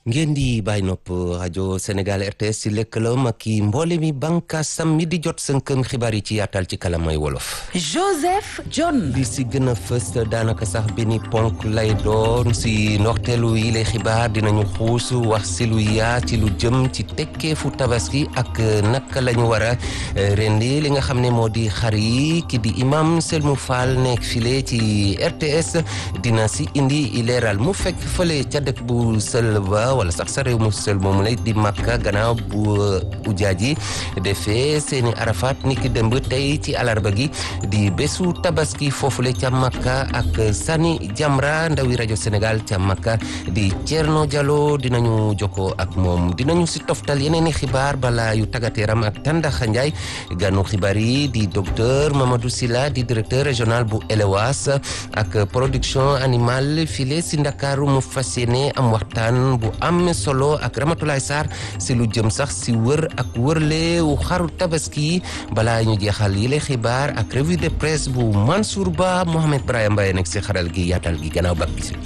ngeen di bàyyi nopp rajo Sénégal RTS ci lëkkaloom ak i mboole mi bànkaasam mi di jot sënkëm xibaar yi ci yaatal ci kalamay wolof. Joseph John. li si gën a fës daanaka sax benn ponk lay doon si ndorteelu yi lay xibaar dinañu xuus wax si lu yaa ci lu jëm ci tekkeefu tabaski ak naka la ñu war a rendi li nga xam ne moo di xar yi ki di imam Selmu Fall nekk file ci RTS dina si indi leeral mu fekk fële ca dëkk bu sël ba wala sax sa réew mu sël moomu lay di Makka gannaaw bu ujaaj yi defee seeni arafat ni ki dëmb tey ci alarba gi di bésu tabaski foofule ca Makka ak Sani Jamra ndawi rajo Sénégal ca Makka di Thierno Diallo dinañu jokkoo ak moom dinañu si toftal yeneen i xibaar bala yu tàggateeram ak Tandaxa Njaay ganu xibaar yi di docteur Mamadou Silla di directeur régional bu ELEWAS ak production animale file si Ndakaaru mu fas yéene am waxtaan bu am solo ak Ramatulaay Sarr si lu jëm sax si wër ak wërle wu xaru tabaski balaa ñu jeexal yile xibaar ak revue de presse bu Mansour Ba Mohamed Brahim Mbaye nekk si xaral gi yaatal gi gannaaw bak gisi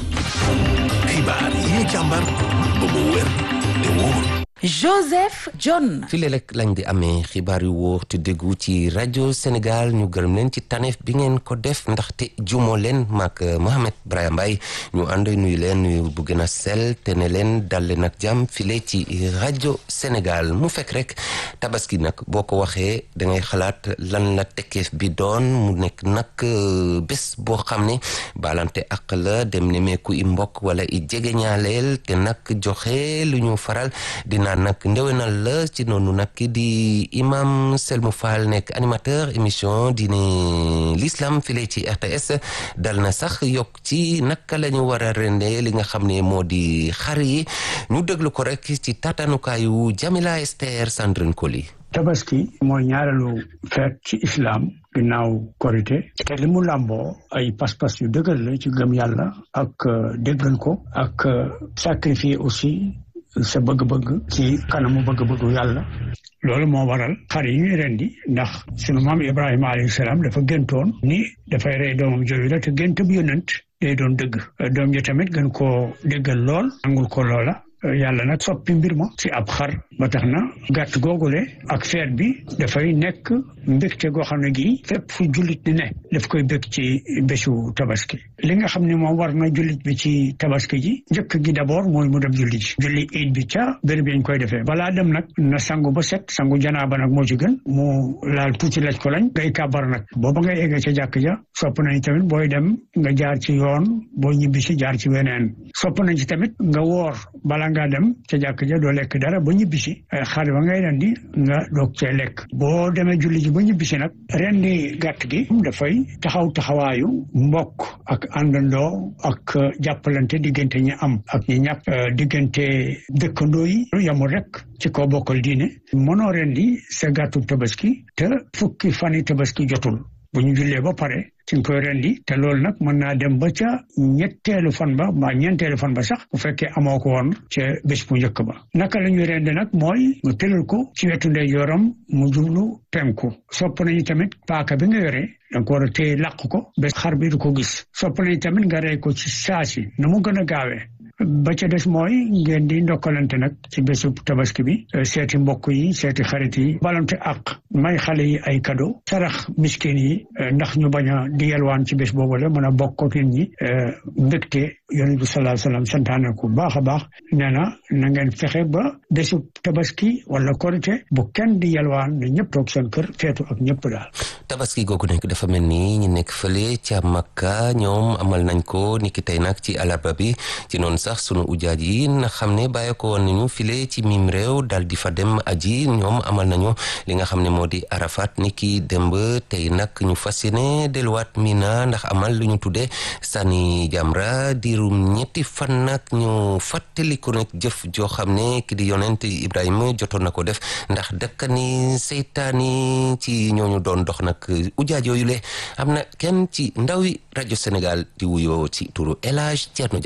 xibaar yi ñu càmbar ba mu wér te wóor Joseph John. file rek lañ di amee xibaar yu wóor te déggu ci rajo Sénégal ñu gërëm leen ci taneef bi ngeen ko def ndaxte jumoo leen maak Mohamed Brahim Mbaye ñu ànd nuyu leen nuyu bu gën a sell te ne leen dal leen ak jàmm file ci rajo Sénégal mu fekk rek tabaski nag boo ko waxee da ngay xalaat lan la tekkeef bi doon mu nekk nag bés boo xam ne balante ak la dem nemeeku i mbokk wala i jegeñaaleel te nag joxe lu ñu faral dina nag ndewenal la ci noonu nag di imam Selmu Fall nekk animateur émission diine l'islam file ci RTS dal na sax yokk ci naka la ñu war a rende li nga xam ne moo di xar yi ñu déglu ko rek ci tatanukaayu Jamila Esther Sandrine Koli tabaski mooy ñaareelu feet ci islam ginnaaw korité te li mu làmboo ay pas-pas yu dëgër la ci gëm yàlla ak déggal ko ak sacrifier aussi sa bëgg-bëgg ci kanamu bëgg-bëggu yàlla loolu moo waral xar yi ñuy rendi ndax sunu maam Ibrahima alayhi salaam dafa géntoon ni dafay rey doomam jooju la te gént bu yonent day doon dëgg doom ji tamit gën koo déggal lool nangul ko loola yàlla nag soppi mbir ma ci ab xar ba tax na gàtt googule ak feet bi dafay nekk mbégte goo xam ne gii fépp fu jullit di ne daf koy bég ci bésu tabaski li nga xam ne moom war na jullit bi ci tabaski ji njëkk gi d'abord mooy mu dem julli ji julli iid bi ca béréb yañ koy defee balaa dem nag na sangu ba set sangu janaaba nag moo ci gën mu laal tuuti laj ko lañ ngay kàbbar nag booba ngay eggee ca jàkk ja sopp nañ tamit booy dem nga jaar ci yoon boo ñibbi si jaar ci weneen sopp nañ ci tamit nga woor bala nga dem ca jàkk ja doo lekk dara ba ñibbisi xar ba ngay rendi nga doog cee lekk boo demee julli ji ba ñibbisi nag rendi gàtt gi dafay taxaw taxawaayu mbokk ak àndandoo ak jàppalante diggante ñi am ak ñi ñàpp diggante dëkkandoo yi yamul rek ci kaw bokkal diine mënoo rendi sa gàttu tabaski te fukki fani tabaski jotul bu ñu jullee ba pare ci nga koy rendi te loolu nag mën naa dem ba ca ñetteelu fan ba mbaa ñeenteelu fan ba sax bu fekkee amoo ko woon ca bés bu njëkk ba naka la ñuy rendi nag mooy nga tëral ko ci wetu ndeyjooram mu jublu penku sopp nañu tamit paaka bi nga yore da nga ko war a téye làq ko ba xar bi du ko gis sopp nañu tamit nga rey ko ci saasi na mu gën a gaawee ba ca des mooy ngeen di ndokkalante nag ci bésu tabaski bi seeti mbokk yi seeti xarit yi balante ak may xale yi ay cadeau sarax miskin yi ndax ñu bañ a di yelwaan ci bés boobu la mën a bokk ak nit ñi mbégte yonent bi sallallahu alayhi wasallam santaane ko baax a baax nee na na ngeen fexe ba bésu tabaski wala korité bu kenn di yelwaan ne ñëpp toog seen kër feetu ak ñëpp daal tabaski googu nekk dafa mel ni ñu nekk fële ca Makka ñoom amal nañ ko niki tey nag ci alarba bi ci noonu sax sunu ujaaj yi na xam ne bàyyi ko woon nañu file ci mim réew dal di fa dem aji ñoom amal nañu li nga xam ne moo di arafat ni ki démb tey nag ñu fas yéene delluwaat mina ndax amal lu ñu tuddee sànni jamra diirum ñetti fan nag ñu fàttaliku nag jëf joo xam ne ki di yonent Ibrahima jotoon na ko def ndax dëkkani seytaani ci ñooñu doon dox nag ujaaj yooyu le am na kenn ci ndawi rajo Sénégal di wuyoo ci turu El Hadj Thierno Diallo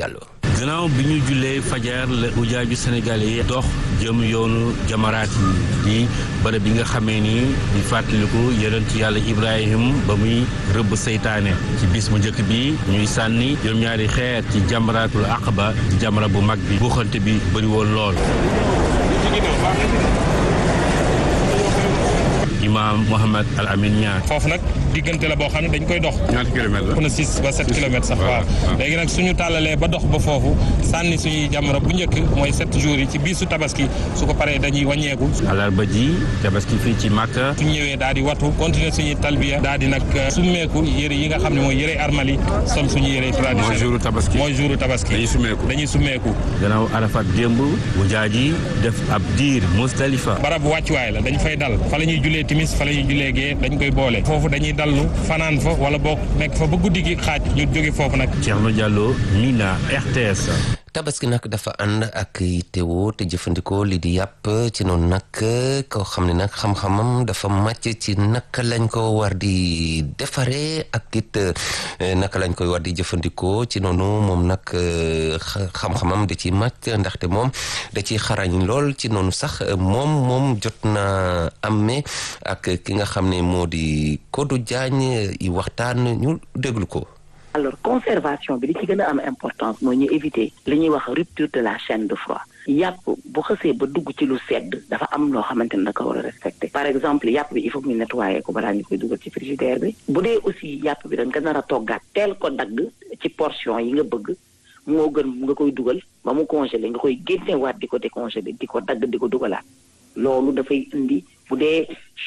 gannaaw bi ñu jullee fajar la ujaaju sénégalais yi dox jëm yoonu jamaraat yi di bërëb bi nga xamee ni di fàttaliku yonent yàlla Ibrahim ba muy rëbb seytaane ci bis bu njëkk bi ñuy sànni juróom-ñaari xeer ci jamraatul aqaba di jamra bu mag bi buuxante bi bëri woon lool imaam Mohamed Al Amin Niang foofu nag diggante la boo xam ne dañ koy dox ñaata kilomètres na six ba sept kilomètres sax waaw léegi nag suñu tàllalee ba dox ba foofu sànni suñuy jamra bu njëkk mooy sept jours yi ci biisu tabaski su ko paree dañuy wàññeeku alarba ji tabaski fii ci Makka suñu ñëwee daal di watu continuer suñuy talbiya daal di nag summeeku yëre yi nga xam ne mooy yëre armali sol suñu yëre traditionnel mooy jouru tabaski mooy jouru tabaski dañuy summeeku dañuy summeeku gannaaw Arafat démb ujaaj yi def ab diir Musdalifa barab wàccuwaay la dañ fay dal fa la ñuy julee timis fa la ñuy julee gee dañ koy boole foofu dañuy dallu fanaan fa wala boog nekk fa ba guddi gi xaaj ñu jóge foofu nag Thierno Diallo Mina RTS tabaski nag dafa ànd ak yittewoo te jëfandikoo li di yàpp ci noonu nag koo xam ne nag xam-xamam dafa màcc ci naka lañ ko war di defaree ak it naka lañ koy war di jëfandikoo ci noonu moom nag xam-xamam da ciy màcc ndaxte moom da ciy xarañ lool ci noonu sax moom moom jot na amee ak ki nga xam ne moo di Kodou Diagne yi waxtaan ñu déglu ko. alors conservation bi li ci gën a am importance mooy ñu éviter li ñuy wax rupture de la chaîne de froid yàpp bu xësee ba dugg ci lu sedd dafa am loo xamante ne da ko war a respecté par exemple yàpp bi il faut que ñu nettoyer ko balaa ñu koy dugal ci frigidaire bi bu dee aussi yàpp bi da nga nar a toggaat teel ko dagg ci portion yi nga bëgg moo gën nga koy dugal ba mu congelé nga koy génnewaat di ko décongelé di ko dagg di ko dugalaat loolu dafay indi bu dee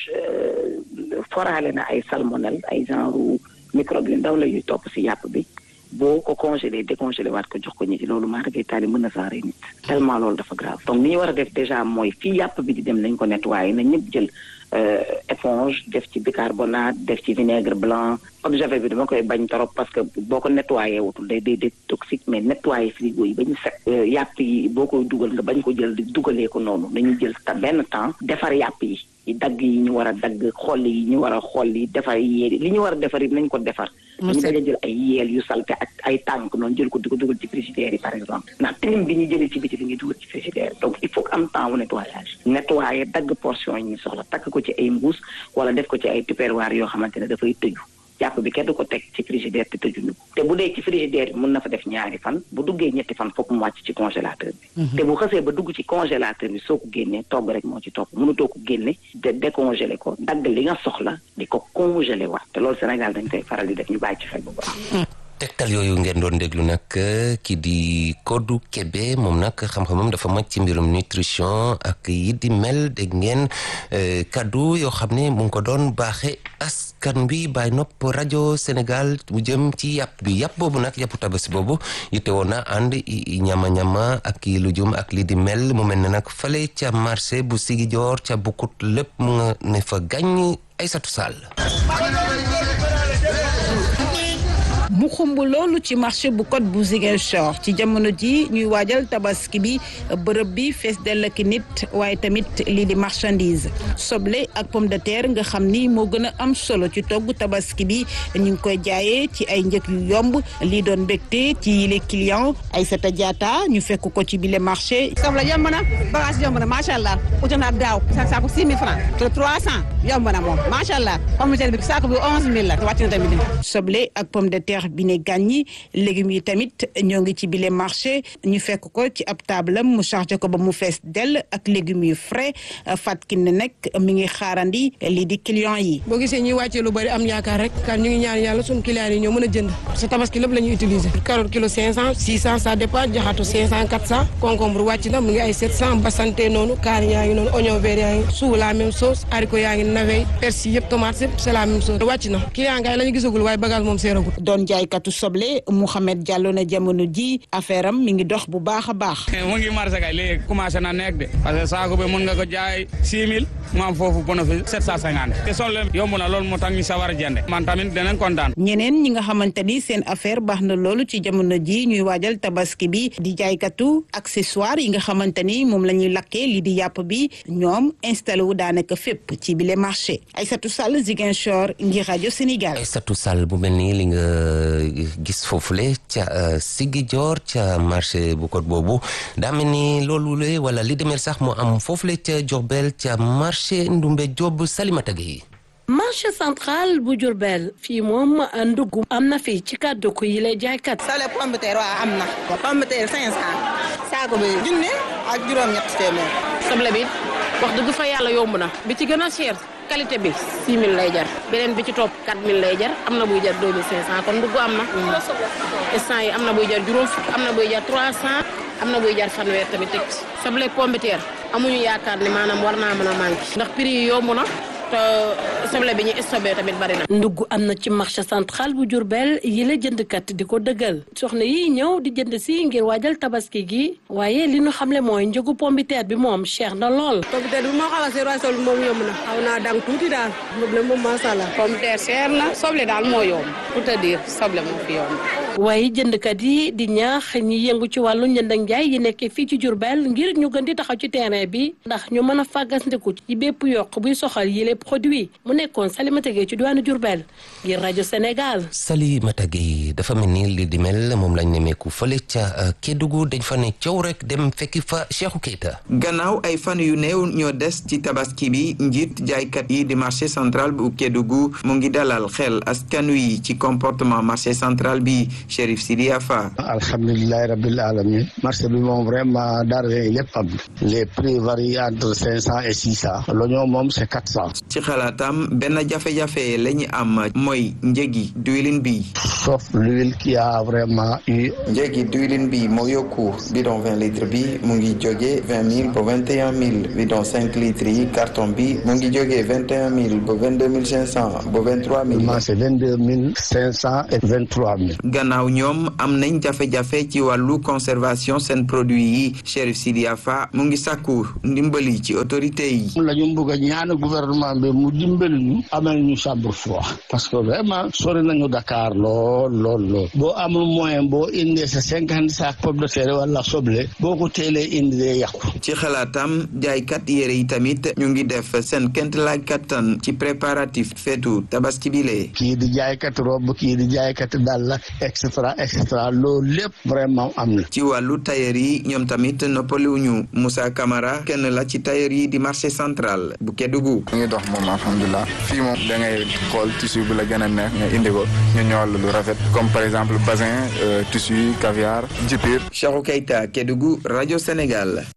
foraale na ay salmonelle ay genre microbe yu ndaw la yuy topp si yàpp bi boo ko congelé décongelé waat ko jox ko ñi ci loolu maa dafay taali mën na saa rey nit tellement loolu dafa grave donc li ñu war a def déjà mooy fii yàpp bi di dem nañ ko nettoyé na ñëpp jël éponge def ci bicarbonate def ci vinaigre blanc eau de javel bi dama koy bañ trop parce que boo ko nettoyé wutul day day day toxique mais nettoyé frigo yi ba ñu set yàpp yi boo koy dugal nga bañ ko jël di dugalee ko noonu nañu jël ta benn temps defar yàpp yi yi dagg yi ñu war a dagg xolli yi ñu war a xolli defar yéeli li ñu war a defar it nañ ko defar dañu bañ a jël ay yeel yu salte ak ay tànk noonu jël ko di ko dugal ci frigidaire yi par exemple ndax tilim bi ñu jëlee ci biti li ñuy dugal ci frigidaire donc il faut que am temps wu nettoyage nettoyer dagg portion yi ñu soxla takk ko ci ay mbuus wala def ko ci ay tupperware yoo xamante ne dafay tëju jàpp bi kenn du ko teg ci frigidaire te tëjuñu ko te bu dee ci frigidaire bi mën na fa def ñaari fan bu duggee ñetti fan foog mu wàcc ci congélateur bi te bu xësee ba dugg ci congélateur bi soo ko génnee togg rek moo ci topp mënutoo ko génne de décongelé ko dagg li nga soxla di ko congelé waat te loolu Sénégal dañ koy faral di def ñu bàyyi ci xel bu baax tegtal yooyu ngeen doon déglu nag ki di Kodou Kébé moom nag xam-xamam dafa màcc ci mbirum nutrition ak yi di mel dégg ngeen kaddu yoo xam ne mu ngi ko doon baaxe askan wi bàyyi nopp rajo Sénégal bu jëm ci yàpp bi yàpp boobu nag yàppu tabaski boobu yitte woon na ànd ñama-ñama ak yi lu jum ak li di mel mu mel ne nag fale ca marché bu Sigijoor ca Bukut lépp mu nga ne fa gàññ Aysatu Sall mu xumb loolu ci marché bu code bu Ziguinchor ci jamono ji ñuy waajal tabaski bi bërëb bi fees dell ak nit waaye tamit lii di marchandise soble ak pomme de terre nga xam ni moo gën a am solo ci togg tabaski bi ñu ngi koy jaayee ci ay njëg yu yomb lii doon mbégte ci yile client Aïssata Diatta ñu fekk ko ci bile marché. soble yomb na bagage yomb na macha allah uti naa daaw saako 6 000 francs te 300 yomb na moom macha allah pomme de terre bi saako bi 11 000 la wàcc na tamit. soble ak pomme de terre bi ne gàññi légumes yi tamit ñoo ngi ci bile marché ñu fekk ko ci ab taabalam mu chargé ko ba mu fees dell ak légumes yu frais Fatkin ne nag mi ngi xaarandi lii di client yi. boo gisee ñuy wàccee lu bari am yaakaar rek kan ñu ngi ñaan yàlla suñu client yi ñoo mën a jënd sa tabaski lépp la ñuy utiliser carotte kilo 500 600 ça dépend jaxatu 500 400 concombre wàcc na mu ngi ay 700 basante noonu kaani yaa ngi noonu oignon vert yaa ngi suu la même chose haricot yaa ngi navet persil yëpp tomate yëpp c'est la même chose wàcc na client ngay la ñu gisagul waaye bagage moom seeragul doon jaaykatu soble Mouhamed Diallo na jamono ji affaire am mi ngi dox bu baax a baax. mu ngi marché kay léegi commencé na nekk de parce que saako bi mun nga ko jaay 6000 mu am foofu bénéfice 750 te soble yomb na loolu moo tax ñu sawar a jënd man tamit danañ kontaan. ñeneen ñi nga xamante ni seen affaire baax na loolu ci jamono ji ñuy waajal tabaski bi di jaaykatu accessoire yi nga xamante ni moom la ñuy lakkee li di yàpp bi ñoom installé wu daanaka fépp ci bile marché Aïssatou Sall Ziguinchor ngir rajo Sénégal. Aïssatou Sall bu mel nii li nga gis foofule ca Ziguinchor ca marché bu code boobu daa mel ni loolu la wala li demel sax mu am foofule ca Diourbel ca marché Ndumbe Diop Salimata Gueye marché central bu Diourbel fii moom ndugg am na fii ci kàddu ko yi lay jaaykat. sale pomme de terre waaw am na. pomme de terre cinq cent. saako bi junne ak juróom-ñett téeméer. soble bi wax dëgg fa yàlla yomb na bi ci gën a cher qualité bi 6000 lay jar beneen bi ci topp 4000 lay jar am na buy jar 2500 kon ndugg am na. instant yi am na buy jar juróom fukk am na buy jar 300 am na buy jar fanweer tamit teg ci. soble pomme de terre amuñu yaakaar ni maanaam war naa mën a manqué. ndax prix yi yomb na. te soble bi ñu stocké tamit bari na. ndugg am na ci marché central bu Diourbel yi la jëndkat di ko dëggal soxna yi ñëw di jënd si ngir waajal tabaski gi waaye li ñu xamle mooy njëgu pombiteer bi moom cher na lool. pombiteer bi moo xaw a seer waaye soble moom yomb na xaw naa dang tuuti daal problème moom macha allah. pombiteer cher na soble daal moo yomb pour te dire soble moo fi yomb. waaye jëndkat yi di ñaax ñi yëngu ci wàllu njënd ak njaay yi nekkee fii ci Diourbel ngir ñu gën di taxaw ci terrain bi ndax ñu mën a fàggandiku ci bépp yokk buy soxal yile produit mu nekkoon Salimata Gueye ci diwaanu Diourbel ngir rajo Sénégal. Salimata Gueye dafa mel ni li di mel moom lañ nemeeku fële ca Kédougou dañ fa ne coow rek dem fekki fa Cheikhou Keita. gannaaw ay fan yu néew ñoo des ci tabaski bi njiit jaaykat yi di marché central bu Kédougou mu ngi dalal xel askan wi ci comportement marché central bi Chérif Sidia Fa. alhamdulilah rabbil alamin marché bi moom vraiment denrée lépp am les prix varient entre cinq cent et six cent l'oignon moom c'est quatre cent. ci xalaatam benn jafe-jafe la ñu am mooy njëgi diwlin bi. sauf l'huile qui a vraiment eu. njëgi diwlin bi moo yokku bidon vingt litres bi mu ngi jógee vingt mille ba vingt et un mille bidon cinq litres yi carton bi mu ngi jógee vingt et un mille ba vingt deux mille cinq cent ba vingt trois mille. c'est vingt deux mille cinq cent et vingt trois mille. gannaaw ñoom am nañ jafe-jafe ci wàllu conservation seen produit yi Chérif Sidia Fa mu ngi sàkku ndimbali ci autorité yi. la ñu bëgg a ñaan gouvernement bi mu dimbali ñu amal ñu chambre froid parce que vraiment sori nañu Dakar lool lool lool boo amul moyen boo indee sa cinquante sac pomme de terre wala soble boo ko teelee indi dee yàqu. ci xalaatam jaaykat yére yi tamit ñu ngi def seen kent laaj kattan ci préparatif feetu tabaski bi lee. kii di jaaykat robe kii di jaaykat dàll et cetera et cetera loolu lépp vraiment am na. ci wàllu tailleur yi ñoom tamit noppaliwuñu Moussa Camara kenn la ci tailleur yi di marché central bu Kédougou. mu ngi dox moom alhamdulilah fii moom da ngay xool tissu bu la gën a neex nga indi ko ñu ñëwal lu rafet comme par exemple bazin tissu caviar jipir. Cheikhou Keita Kédougou rajo Sénégal.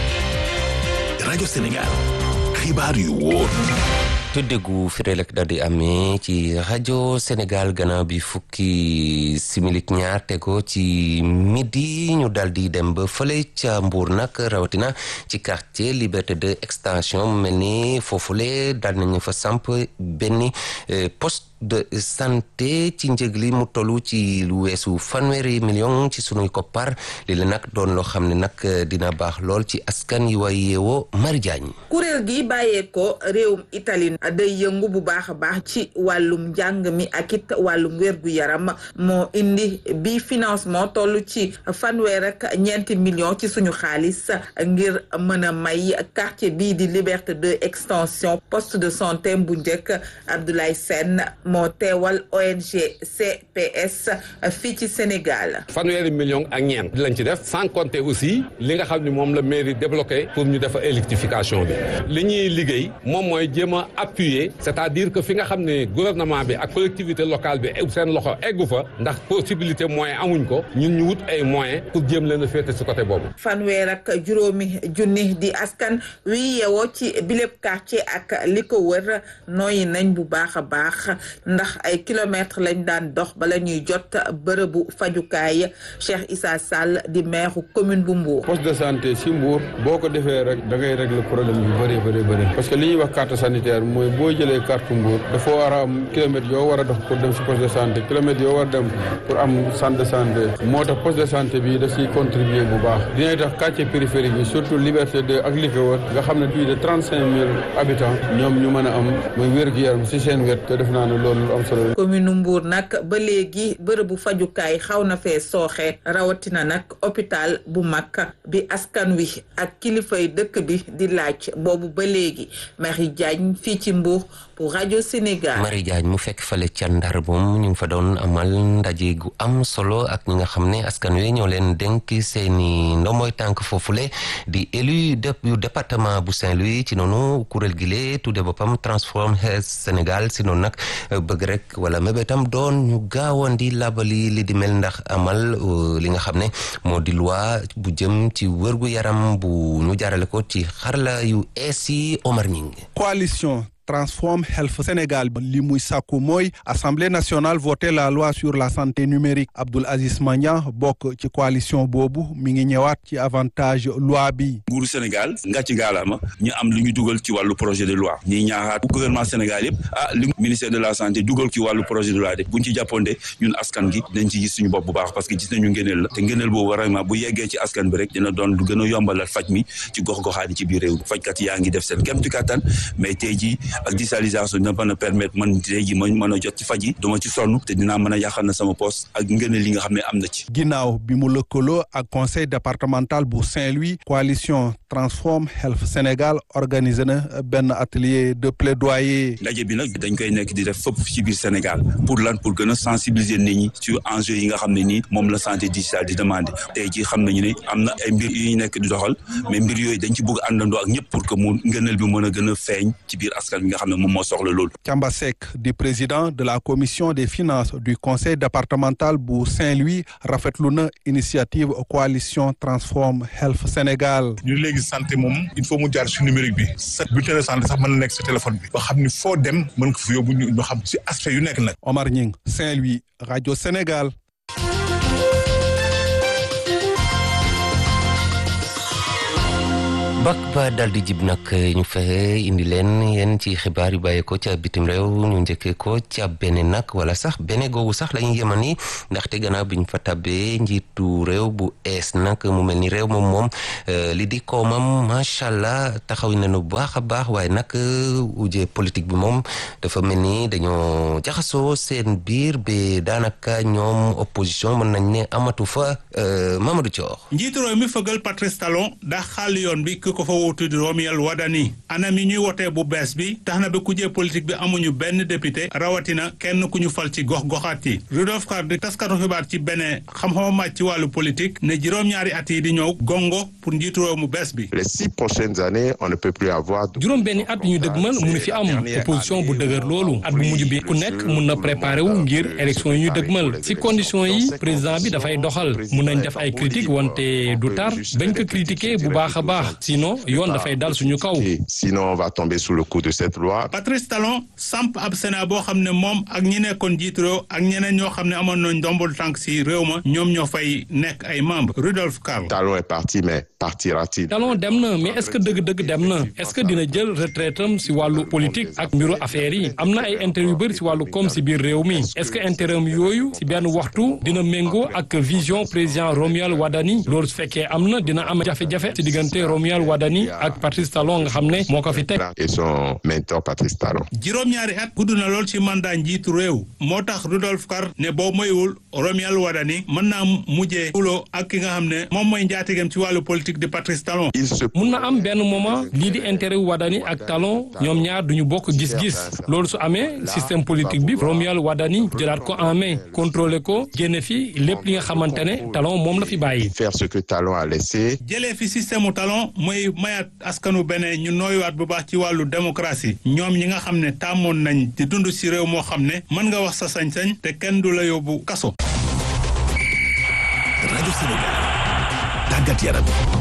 rajo Sénégal xibaar yu wóor. tuddegu firelek daal di amee ci rajo Sénégal gannaaw bi fukki similik ñaar tego ci midi ñu daal di dem ba fële ca Mbour nag rawatina ci quartier Liberté 2 extension mu mel ni foofule daal nañu fa samp benn poste de santé ci njëg li mu tollu ci lu weesu fanweeri million ci sunuy koppar li la nag doon loo xam ne nag dina baax lool ci askan yi way yeewoo Mari Jaañ kuréel gi bàyyeekoo réewum Italie day yëngu bu baax a baax ci wàllum njàng mi ak it wàllum wérgu yaram moo indi bi financement toll ci fanweer ak ñeenti million ci suñu xaalis ngir mën a may quartier bii di Liberté 2 extension poste de santé bu njëkk Abdoulaye Sène moo teewal ONG CPS fii ci Sénégal. fanweeri million ak ñeent lañ ci def sans compter aussi li nga xam ni moom la mairie débloqué pour ñu def électrification bi li ñuy liggéey moom mooy jéem a appuyer c'est-à-dire que fi nga xam ne gouvernement bi ak collectivité locale bi seen loxo eggu fa ndax possibilité moyen amuñ ko ñun ñu wut ay moyens pour jéem leen a féete si côté boobu. fanweer ak juróomi junni di askan wi yeewoo ci bileb quartier ak li ko wër nooyi nañ bu baax a baax. ndax ay kilomètres lañ daan dox bala ñuy jot bërëbu fajukaay Cheikh Issa Sall di maire commune bu Mbour. poste de santé si Mbour boo ko defee rek da ngay régler problème yu bëri bëri bëri parce que li ñuy wax carte sanitaire mooy boo jëlee carte Mbour dafa war a am kilomètres yoo war a dox pour dem si poste de santé kilomètres yoo war a dem pour am centre de santé moo tax poste de santé bi da siy contribuer bu baax dina tax quartier périphérique yi surtout Liberté 2 ak li ko wër nga xam ne plus de trente cinq mille habitants ñoom ñu mën a am mooy wér-gu-yaram si seen wet te def naa ne loolu am solo commune Mbour nag ba léegi bërëbu fajukaay xaw na fee sooxe rawatina nag hôpital bu mag bi askan wi ak kilifay dëkk bi di laaj boobu ba léegi Marie Diagne fii ci Mbour pour rajo Sénégal. Marie Diagne mu fekk fale ca Ndar moom ñu ngi fa doon amal ndaje gu am solo ak ñi nga xam ne askan wi ñoo leen dénk seeni ndomboy tànk foofule di élu yu département bu Saint-Louis ci noonu kuréel gi lee tudde boppam Transform Health Sénégal si noonu nag bëgg rek wala mébétam doon ñu gaawoon di labali li di mel ndax amal li nga xam ne moo di loi bu jëm ci wërgu yaram bu ñu jaarale ko ci xarala yu ees yi Omar Ñing coalition Transform Health Sénégal li muy sàkku mooy assemblée nationale voté la loi sur la santé numérique Abdoul Aziz Magnan bokk ci coalition boobu mi ngi ñëwaat ci avantage loi bi. nguuru Sénégal nga ci gaalaama ñu am lu ñu dugal ci wàllu projet de loi ñuy ñaaxaat gouvernement Sénégal yëpp ah li ministère de la santé dugal ci wàllu projet de loi de buñ ci jàpponde ñun askan gi dañ ci gis suñu bopp bu baax parce que gis nañu ngëneel la te ngëneel boobu vraiment bu yeggee ci askan bi rek dina doon lu gën a yombalal faj mi ci gox-goxaat yi ci biir réew fajkat yaa ngi def seen kéemtu kattan mais tey jii ak digitalisation dina mën a permettre man tey jii ma mën a jot ci faj yi duma ci sonn te dinaa mën a yàqal na sama poste ak ngëneel li nga xam ne am na ci. ginnaaw bi mu lëkkaloo ak conseil départemental bu Saint-Louis coalition Transform Health Sénégal organisé na benn atelier de plaidoyer. ndaje bi nag dañ koy nekk di def fépp ci biir Sénégal pour lan pour gën a sensibiliser nit ñi sur enjeu yi nga xam ne nii moom la santé digitale di demandé tey jii xam nañu ne am na ay mbir yu ñu nekk di doxal mais mbir yooyu dañ ci bëgg àndandoo ak ñëpp pour que mu ngëneel bi mën a gën a feeñ ci biir askan bi nga xam ne moom moo soxla loolu. Thiamba Seck di président de la commission des finances du conseil départemental bu Saint-Louis rafetlu na initiative coalition Transform Health Sénégal. ñu léegi santé moom il faut mu jaar si numérique bi sa bulletin de santé sax mën na nekk sa téléphone bi ba xam ni foo dem mën ko fi yóbbu ñu xam si aspect yu nekk nag. Omar Ñing Saint-Louis rajo Sénégal. bak ba dal di jib nag ñu fexe indi leen yéen ci xibaar yu bàyyee ko ca bitim réew ñu njëkkee ko ca bene nag wala sax bene googu sax la ñu yeman ni ndaxte gannaaw bi ñu fa tabbee njiitu réew bu ees nag mu mel ni réew moom moom li di koomam macha allah taxaw nañu bu baax a baax waaye nag uje politique bi moom dafa mel ni dañoo jaxasoo seen biir ba daanaka ñoom opposition mën nañ ne amatu fa Mamadou Thior. njiitu réew mi fëgal Patrice Talon daa xàll yoon bi ko fa wuutu di Romuald Wadani anam yi ñuy wotee bu bees bi tax na ba kujee politique bi amuñu benn député rawatina kenn ku ñu fal ci gox-goxaat yi Rudolf Kar di taskatu xibaar ci beneen xam-xama màcc ci wàllu politique ne juróom-ñaari at yi di ñëw gongo pour njiitu réew mu bees bi les six prochaines années on ne peut plus avoir juróom benni at yu ñu dëgmal mënu fi am opposition bu dëgër loolu at bu mujj bi ku nekk mun na préparé wu ngir élection yi ñu dëgmal si condition yi président bi dafay doxal mun nañ def ay critique wante du tar bañ ko critiquer bu baax a baax sinon yoon dafay dal suñu kaw. sinon on va tomber sous le coup de cette loi. Patrice Talon samp ab Sénat boo xam ne moom ak ñi nekkoon jiitu réew ak ñeneen ñoo xam ne amoon nañ ndombol tànk si réew ma ñoom ñoo fay nekk ay membre Rudolf Karl. Talon est parti mais partira-t-il. Talon dem na mais est-ce que dëgg-dëgg dem na est-ce que dina jël retraite am si wàllu politique ak mbiru affaires yi am na ay intérêt yu bëri si wàllu koom si biir réew mi est-ce que intérêt am yooyu si benn waxtu dina méngoo ak vision président Romuald Wadani loolu su fekkee am na dina am jafe-jafe si diggante Romuald Wadani ak Patrice Talon nga xam ne moo ko fi teg. et son mentor Patrice Talon. juróom-ñaari at gudd na lool ci mandat njiitu réew moo tax Rudolf Kar ne boo moywul Romuald Wadani mën naa mujjee xuloo ak ki nga xam ne moom mooy njaatigam ci wàllu politique de Patrice Talon. mun na am benn moment lii di intérêt wu Wadani ak Talon ñoom ñaar duñu bokk gis-gis loolu su amee système politique bi Romuald Wadani jëlaat ko en main contrôler ko génne fi lépp li nga xamante ne Talon moom la fi bàyyi. faire ce que Talon a laissé. jëlee fi système mu Talon mooy mayaat askanu beneen ñu nooyuwaat bu baax ci wàllu démocratie ñoom ñi nga xam ne tàmmoon nañ di dund ci réew moo xam ne mën nga wax sa sañ-sañ te kenn du la yóbbu kaso. rajo Sénégal tàggat yaram.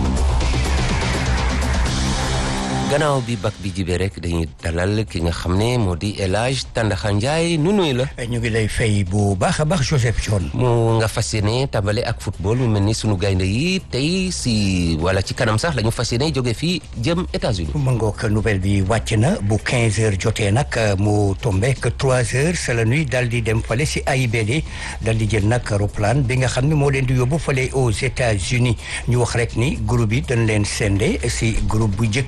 gannaaw bi bak bi jibee rek dañuy dalal ki nga xam ne moo di El Hadj Tandaxa Ndiaye nu nuy la. ñu ngi lay fay bu baax a baax Joseph John. mu nga fas yéene tàmbale ak football mu mel ni sunu gaynde yi tey si wala ci kanam sax la ñu fas yéene jóge fii jëm États-Unis ma ngoog nouvelle bi wàcc na bu 15 heures jotee nag mu tombé que 3 heures c'est la nuit dal di dem fale si AIBD dal di jël nag roplaan bi nga xam ne moo leen di yóbbu fale aux États-Unis ñu wax rek ni groupe yi dañ leen sende si groupe bu njëkk bi nag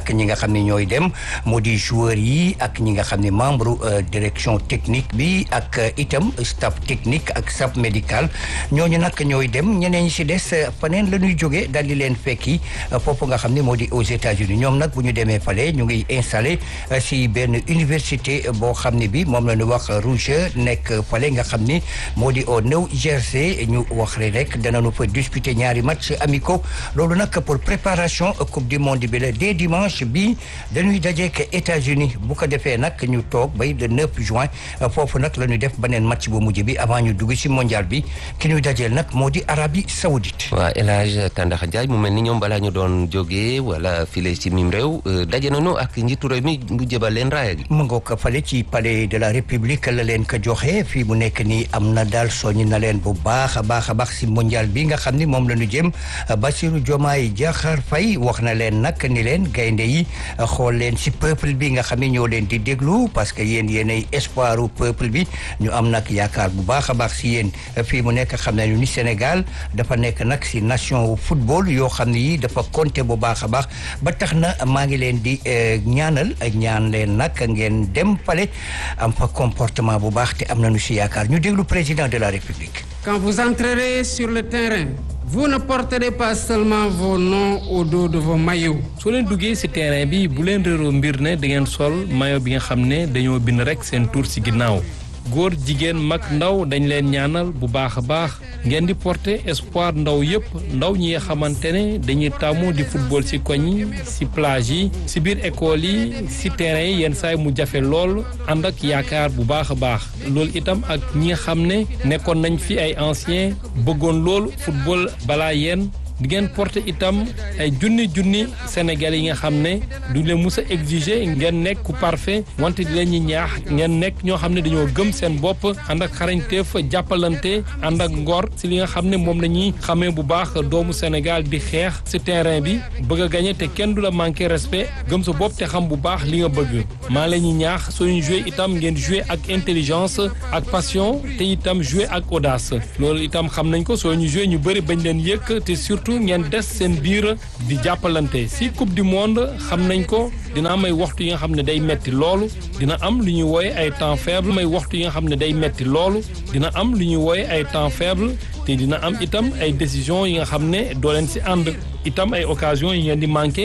ñi nga xam ne ñooy dem moo di joueurs yi ak ñi nga xam ne membre direction technique bi ak itam staff technique ak staff médical ñooñu nag ñooy dem ñeneen ñi si des faneen la ñuy jógee daal di leen fekki foofu nga xam ne moo di aux États-Unis ñoom nag bu ñu demee fale ñu ngi installé si benn université boo xam ne bi moom la ñu wax Rouge nekk fale nga xam ni moo di au New Jersey ñu wax rek danañu fa disputer ñaari match amicaux loolu nag pour préparation coupe du monde bi la dès dimanche bi dañuy dajeek États-Unis bu ko defee nag ñu toog bay le 9 juin foofu nag la ñuy def beneen match bu mujj bi avant ñu dugg si mondial bi ki ñuy dajeel nag moo di Arabie Saoudite. waa El Hadj Tandax Ndiaye mu mel ni ñoom balaa ñu doon jógee wala file ci mim réew daje nañu ak njiitu réew mi mu jëbal leen raaya gi. mu ngoog fale ci palais de la république la leen ko joxe fii mu nekk nii am na daal soññ na leen bu baax a baax a baax si mondial bi nga xam ni moom la ñu jëm Bassirou Diomaye Diakhar Faye wax na leen nag ni leen gaynde yi xool leen si peuple bi nga xam ne ñoo leen di déglu parce que yéen yéenay espoiru peuple bi ñu am nag yaakaar bu baax a baax si yéen fii mu nekk xam nañu ni Sénégal dafa nekk nag si nation football yoo xam ne yi dafa compter bu baax a baax ba tax na maa ngi leen di ñaanal ak ñaan leen nag ngeen dem fale am fa comportement bu baax te am nañu si yaakaar ñu déglu président de la République. Quand vous entrerez sur le terrain. vous ne porterez pas seulement vos noms au dos de vos maillots. soo leen duggee ci terrain bi bu leen réeroo mbir ne da ngeen sol maillot bi nga xam ne dañoo bind rekk seen tur ci ginnaaw góor jigéen mag ndaw dañ leen ñaanal bu baax a baax ngeen di porter espoir ndaw yépp ndaw ñi nga xamante ne dañuy tàmmu di football ci koñ yi ci plage yi ci biir école yi ci terrain yi yenn saay mu jafe lool ànd ak yaakaar bu baax a baax loolu itam ak ñi nga xam ne nekkoon nañ fi ay anciens bëggoon loolu football balaa yéen di ngeen porter itam ay junni junni Sénégal yi nga xam ne du leen mus a exiger ngeen nekk ku parfait wante di leen ñi ñaax ngeen nekk ñoo xam ne dañoo gëm seen bopp ànd ak xarañteef jàppalante ànd ak ngor si li nga xam ne moom la ñuy xamee bu baax doomu Sénégal di xeex si terrain bi bëgg a gagné te kenn du la manqué respect gëm sa bopp te xam bu baax li nga bëgg maa la ñuy ñaax suñu joué itam ngeen joué ak intelligence ak passion te itam joué ak audace loolu itam xam nañ ko soo ñu joué ñu bëri bañ leen yëkk te surtout ngeen des seen biir di jàppalante si coupe du monde xam nañ ko dina am ay waxtu yi nga xam ne day metti loolu dina am lu ñuy wooye ay temps faible may waxtu yi nga xam ne day metti loolu dina am lu ñuy wooye ay temps faible te dina am itam ay décision yi nga xam ne doo leen si ànd itam ay occasion yi ngeen di manqué